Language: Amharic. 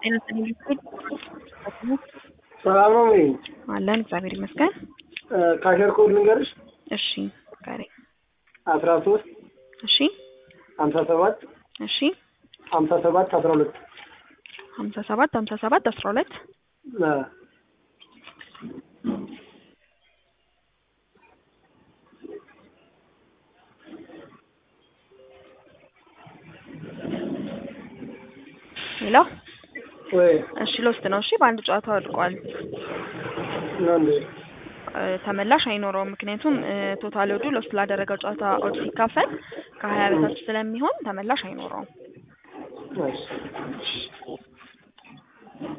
ጤና ይስጥልኝ። ሰላም ነው ወይ? አለን እግዚአብሔር ይመስገን። ካሸር ኮድ ልንገርሽ እሺ ጋሪ አስራ ሶስት እሺ ሀምሳ ሰባት እሺ ሀምሳ ሰባት አስራ ሁለት ሀምሳ ሰባት ሀምሳ ሰባት አስራ ሁለት ሄሎ ወይ እሺ ሎስት ነው። እሺ በአንድ ጨዋታ ወድቋል። ነው እንዴ? እ ተመላሽ አይኖረውም። ምክንያቱም እ ቶታል ወዱ ሎስት ላደረገው ጨዋታ ኦድ ሲካፈል ከሀያ በታች ስለሚሆን ተመላሽ አይኖረውም። እሺ